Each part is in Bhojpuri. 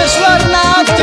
सिद्धेश्वर नाथ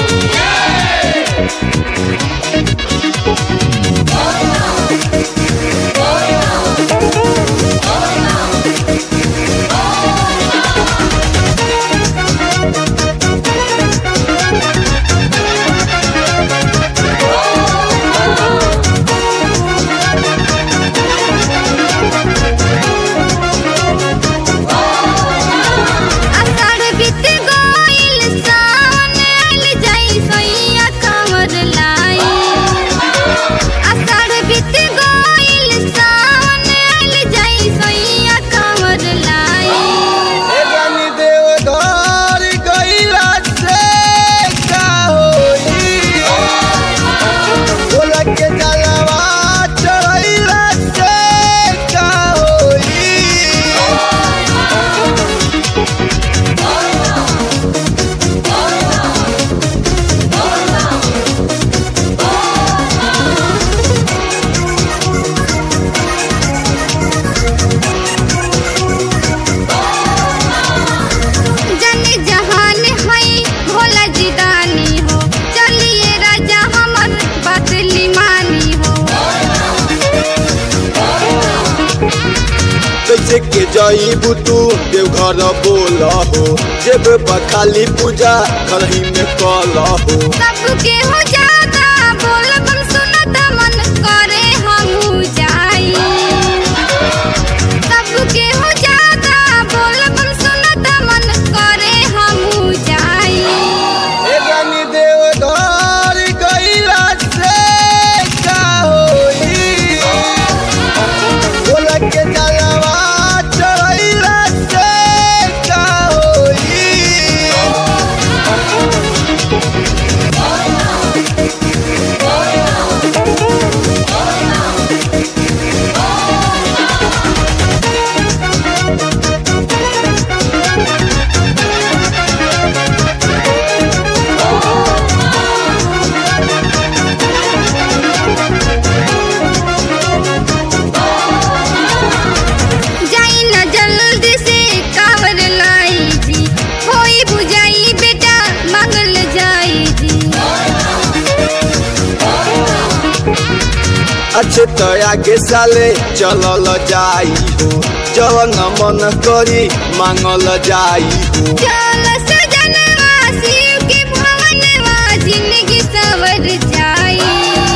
आषाढ़ बीत गइल सावन आइल जाई सैया कांवर लाई आषाढ़ बीत गइल सावन आइल जाई सैया कांवर लाई ए रानी देवधार गइला से का होई बोला के जलवा चढ़ैला से का होई जाने जहान है भोला जी दानी हो चलिए राजा हमर बदली मानी हो कैसे के जाई बुतू देवघर बोल हो जेब खाली पूजा करही में कल हो सबके हो जाता बोल बम सुनत मन करे हमहू जाई सबके हो जाता बोल बम सुनत मन करे हमहू जाई ए रानी देवधार गइला से का होई बोला के जलवा चढ़ैला से का होई जाई न जल्दी से कावर लाई जी होई बुझाई बेटा मंगल जाई जी अच्छे तो आगे साले चलल जाई हो जवन मन करी मांगल जाई हो चल सजनवा शिव के भवनवा जिंदगी सवर जाई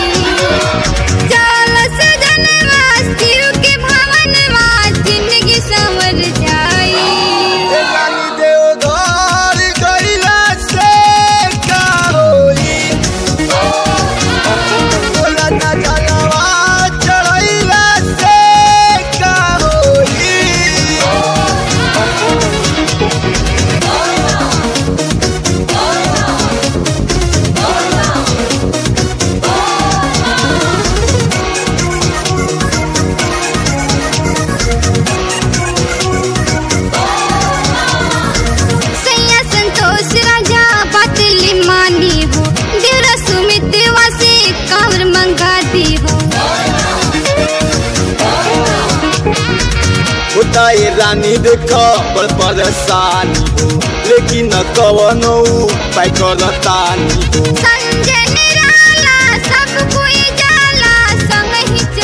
चल सजनवा शिव के भवनवा जिंदगी सवर जाई ए रानी देवधार गइला से का होई बोला ना जलवा चढ़ैला से का होई सैया संतोष राजा बतली मानी हो देवरा सुमित वासे कावर मंगा दी हो होता ये रानी देख बड़ परेशानी हो लेकिन कवनो पाई करतानी हो संजय निराला सब कोई जाला संग ही